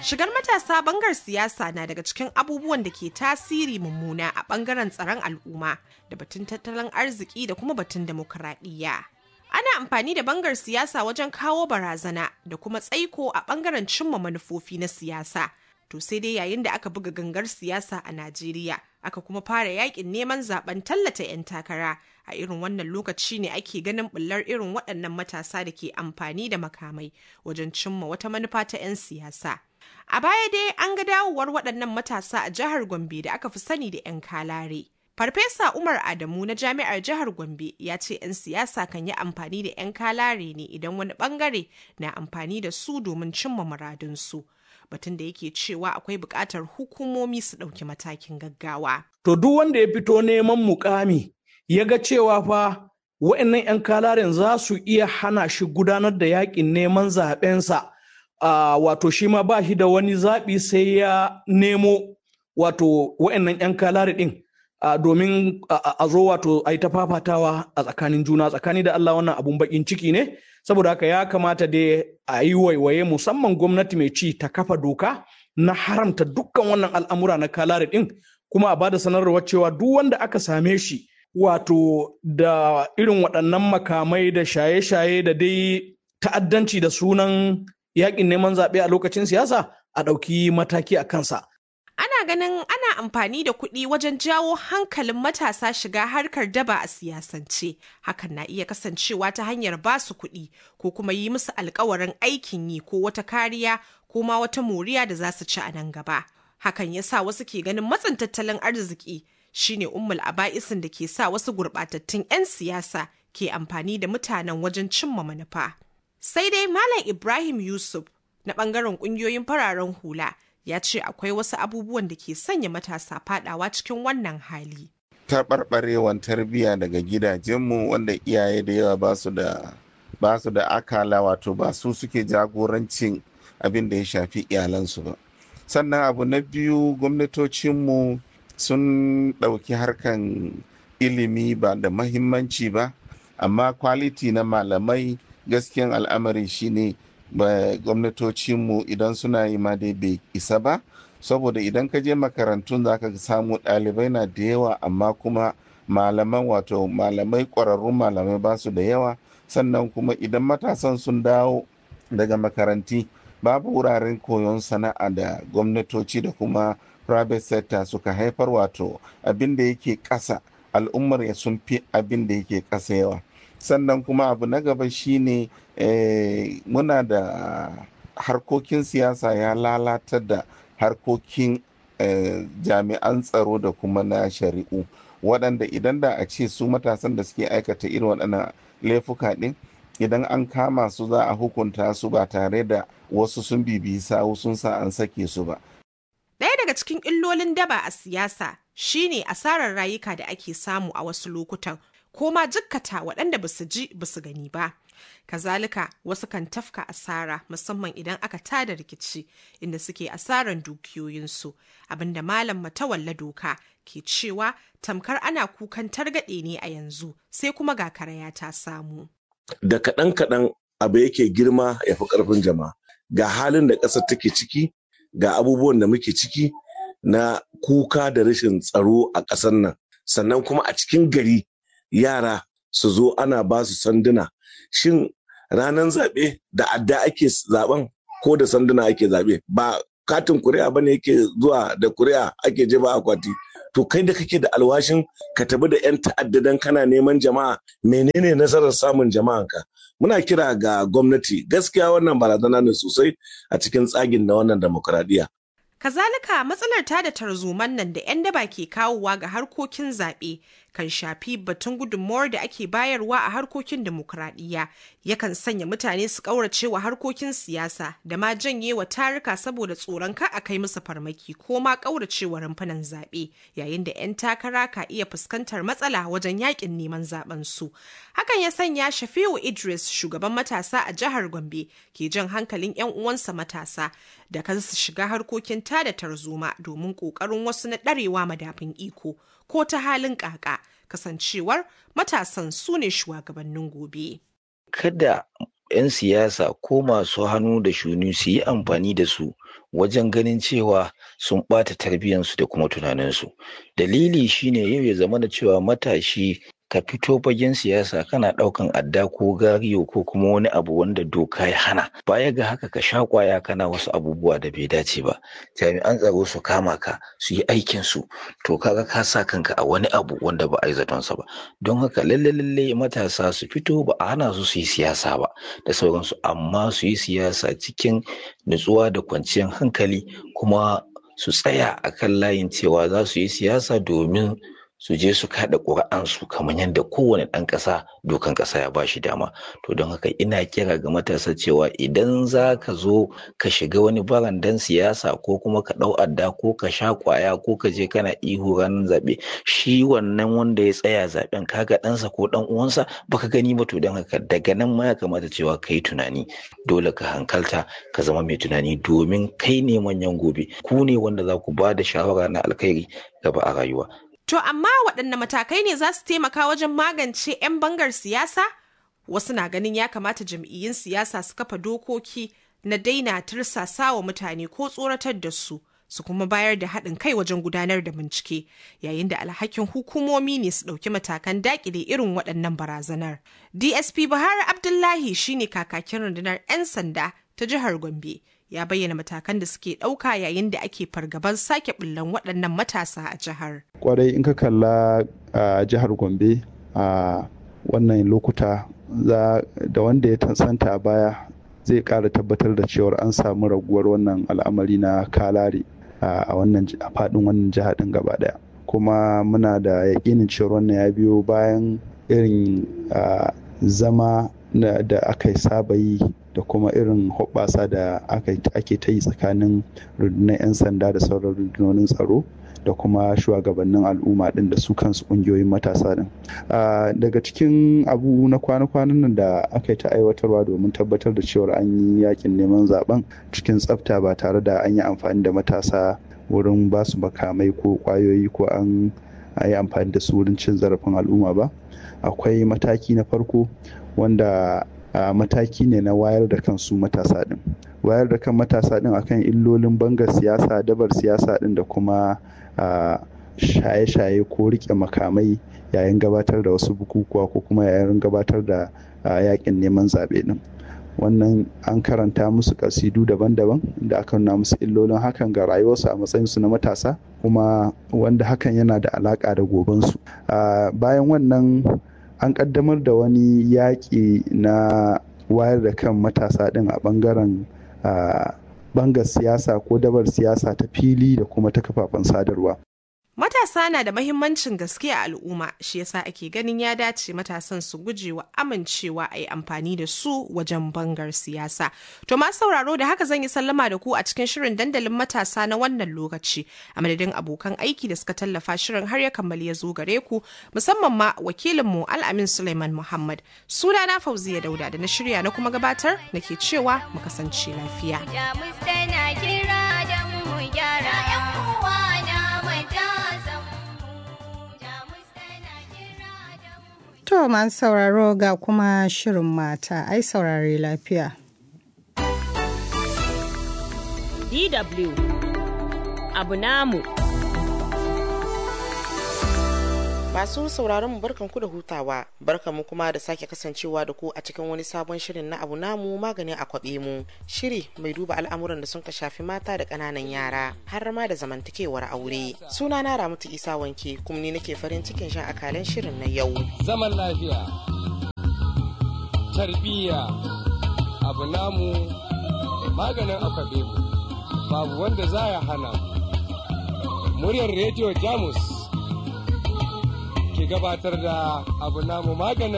Shigar matasa bangar siyasa na daga cikin abubuwan da ke tasiri mummuna a bangaren tsaron al'umma da batun tattalin arziki da kuma batun demokuraɗiyya. Ana amfani da bangar siyasa wajen kawo barazana da kuma tsaiko a bangaren cimma manufofi na siyasa. To sai dai yayin da aka buga gangar siyasa a Najeriya, aka kuma fara yakin neman zaben tallata 'yan takara. A irin wannan lokaci ne ake ganin bullar irin waɗannan matasa da ke amfani da makamai wajen cimma wata manufa ta 'yan siyasa. A baya dai an ga dawowar waɗannan matasa a jihar Gombe da aka fi sani da 'yan kalare. Farfesa Umar Adamu na Jami'ar Jihar Gombe ya ce 'yan siyasa kan yi amfani da 'yan kalare ne idan wani bangare na amfani da su domin cimma muradunsu. Batun da yake cewa akwai buƙatar hukumomi su ɗauki matakin gaggawa. To duk wanda ya fito neman mukami ya ga cewa fa wa'annan 'yan kalaren za su iya hana shi gudanar da yakin neman zaɓensa. Uh, wato shi ma ba shi da wani zaɓi sai ya nemo wato wa'annan 'yan kalare ɗin uh, domin a uh, zo wato a yi ta fafatawa a tsakanin juna tsakani da Allah wannan abun bakin ciki ne saboda haka ya kamata dai a yi waiwaye musamman gwamnati mai ci ta kafa doka na haramta dukkan wannan al'amura na kalare ɗin kuma a ba da sanarwar cewa duk wanda aka same shi wato da irin waɗannan makamai da shaye-shaye da dai ta'addanci da sunan yakin neman zaɓe a lokacin siyasa a ɗauki mataki a kansa. Ana ganin ana amfani da kuɗi wajen jawo hankalin matasa shiga harkar daba a siyasance. Hakan na iya kasancewa ta hanyar ba su kuɗi ko kuma yi musu alkawarin aikin yi ko wata kariya ko ma wata moriya da za su ci a nan gaba. Hakan ya sa wasu ke ganin matsin tattalin arziki shine ummul aba'isin da ke sa wasu gurɓatattun 'yan siyasa ke amfani da mutanen wajen cimma manufa. Sai dai Malam Ibrahim Yusuf na ɓangaren ƙungiyoyin fararen hula ya ce akwai wasu abubuwan da ke sanya matasa fadawa cikin wannan hali. Taɓarɓarewan tarbiyya daga gidajenmu wanda iyaye da yawa ba su da ba su da akala wato ba su suke jagorancin abin da ya shafi iyalansu ba. Sannan abu na biyu gwamnatocinmu sun ɗauki harkan ilimi ba da mahimmanci ba amma kwaliti na malamai gaskiyan al'amari shine ba gwamnatocinmu idan suna yi ma dai bai isa ba saboda idan ka je makarantun za ka samu ɗalibai na da yawa amma kuma malaman wato malamai ƙwararrun malamai ba su da yawa sannan kuma idan matasan sun dawo daga makaranti babu wuraren koyon sana'a da gwamnatoci da kuma private sector suka haifar wato abin da yake ƙasa al'ummar ya sun fi abin da yake ƙasa yawa sannan kuma abu na gaba shine eh, muna da harkokin siyasa ya lalatar da harkokin eh, jami'an tsaro da kuma na shari'u waɗanda idan da a ce su matasan da suke aikata irin waɗannan laifuka ɗin idan an kama su za a hukunta su ba tare da wasu sun bibiyi sawu sun sa an sake su ba Ɗaya daga cikin illolin daba a siyasa shine asarar rayuka da ake samu a wasu lokutan ko ma jikkata waɗanda ba su ji ba su gani ba. Kazalika wasu kan tafka asara musamman idan aka tada rikici inda suke asaran dukiyoyinsu abinda malam matawalla doka ke cewa tamkar ana kukan targaɗe ne a yanzu sai kuma ga karaya ta samu. Da kaɗan-kaɗan abu yake girma ya fi ƙarfin jama'a. Ga halin da ƙasar take ciki, ga abubuwan da muke ciki na kuka da rashin tsaro a ƙasar nan. Sannan kuma a cikin gari yara su zo ana ba su sanduna shin ranar zaɓe da adda ake zaɓen ko da sanduna ake zaɓe ba katin kuri'a bane yake zuwa da kuri'a ake jefa akwati to kai da kake da alwashin ka tabi da 'yan ta'adda dan kana neman jama'a menene nasarar samun jama'anka muna kira ga gwamnati gaskiya wannan barazana ne sosai a cikin tsagin da wannan demokuraɗiyya Kazalika matsalar ta da tarzoman nan da 'yan daba ke kawowa ga harkokin zaɓe kan shafi batun gudunmawar da ake bayarwa a harkokin demokuraɗiyya yakan sanya mutane su ƙaurace wa harkokin siyasa da ma janye wa tarika saboda tsoron ka a kai musu farmaki ko ma ƙaurace wa rumfunan zaɓe yayin da 'yan takara ka iya fuskantar matsala wajen yakin neman zaben su. Hakan ya sanya Shafi'u Idris shugaban matasa a jihar Gombe ke jan hankalin 'yan uwansa matasa da kan su shiga harkokin tada tarzoma domin ƙoƙarin wasu na ɗarewa madafin iko ko ta halin ƙaƙa kasancewar matasan su ne shugabannin gobe. Kada 'yan siyasa ko masu hannu da shuni su yi amfani da su wajen ganin cewa sun ɓata tarbiyyansu da kuma tunaninsu dalili shine yau ya zama da cewa matashi ka fito fagen siyasa kana ɗaukan adda ko gariyo ko kuma wani abu wanda doka ya hana baya ga haka ka sha kwaya kana wasu abubuwa da bai dace ba jami'an tsaro su kama ka su yi aikin su to kaga ka sa kanka a wani abu wanda ba a yi zatonsa ba don haka lalle lalle matasa su fito ba a hana su su yi siyasa ba da sauransu amma su yi siyasa cikin nutsuwa da kwanciyar hankali kuma su tsaya akan layin cewa za su yi siyasa domin su je su kada ƙuri'ansu kamar yadda kowane ɗan ƙasa dokan ƙasa ya bashi dama to don haka ina kira ga matasa cewa idan za ka zo ka shiga wani barandan siyasa ko kuma ka ɗau adda ko ka sha ƙwaya ko ka je kana ihu ranar zaɓe shi wannan wanda ya tsaya zaɓen kaga ɗansa ko ɗan uwansa baka gani ba to don haka daga nan ma ya kamata cewa ka yi tunani dole ka hankalta ka zama mai tunani domin kai ne manyan gobe ku ne wanda za ku ba da shawara na alkhairi gaba a rayuwa To amma waɗanne matakai ne za su taimaka wajen magance 'yan bangar siyasa? Wasu na ganin ya kamata jam'iyyun siyasa su kafa dokoki na daina tursasa wa mutane ko tsoratar da su, su kuma bayar da haɗin kai wajen gudanar da bincike, yayin da alhakin hukumomi ne su ɗauki matakan daƙile irin waɗannan barazanar. DSP Buhari Abdullahi shine kakakin rundunar 'yan sanda ta jihar Gombe. ya bayyana matakan da suke ɗauka yayin da ake fargaban sake bullan waɗannan matasa a jihar. Kwarai in ka kalla a jihar Gombe a wannan lokuta da wanda ya santa a baya zai ƙara tabbatar da cewar an samu raguwar wannan al'amari na kalare a wannan a faɗin wannan jiha ɗin gaba ɗaya. Kuma muna da yaƙinin cewar wannan ya biyo bayan irin zama da aka saba yi da kuma irin hoɓɓasa da ake ta yi tsakanin rundunar 'yan sanda da sauran rundunonin tsaro da kuma shugabannin al'umma ɗin da su kansu ƙungiyoyin matasa ɗin daga cikin abu na kwana-kwanan nan da aka yi ta aiwatarwa domin tabbatar da cewar an yi yakin neman zaben cikin tsafta ba tare da an yi amfani da matasa wurin ba su makamai ko ƙwayoyi ko an yi amfani da su wurin cin zarafin al'umma ba akwai mataki na farko wanda a mataki ne na wayar da kan su matasa din wayar da kan matasa din akan illolin bangar siyasa dabar siyasa din da kuma shaye-shaye ko rike makamai yayin gabatar da wasu bukukuwa ko kuma yayin gabatar da yakin neman zaɓe din wannan an karanta musu kasidu daban-daban da aka nuna musu illolin hakan ga rayuwarsu a matsayinsu na matasa kuma wanda hakan yana da alaƙa da gobensu bayan wannan an kaddamar da wani yaƙi na wayar da kan matasa ɗin a ɓangaren bangar siyasa ko dabar siyasa ta fili da kuma ta kafafen sadarwa. Matasa na da mahimmancin gaske a al'umma shi yasa ake ganin ya dace matasan su guje wa amincewa a yi amfani da su wajen bangar siyasa. To ma sauraro da haka zan yi sallama da ku a cikin shirin dandalin matasa na wannan lokaci a madadin abokan aiki da suka tallafa shirin har ya kammali ya zo gare ku musamman ma wakilinmu Al'amin Suleiman Muhammad. Suna na Fauziya Dauda da na shirya na kuma gabatar nake cewa mu kasance lafiya. To masu sauraro ga kuma shirin mata ai saurare lafiya. DW abu namu. Masu sauraron mu barkanku da hutawa, barkanmu kuma da sake kasancewa da ku a cikin wani sabon shirin na abu namu magani a kwaɓe mu. Shiri mai duba al'amuran da sun ka shafi mata da ƙananan yara, har ma da zamantakewar aure. Suna na Ramatu Isa Wanke, kuma ni nake farin cikin shan akalan shirin na yau. Zaman lafiya, tarbiyya, abu namu maganin akwabe mu, babu wanda za ya hana. Muryar Rediyo Jamus ke gabatar da abu namu maganin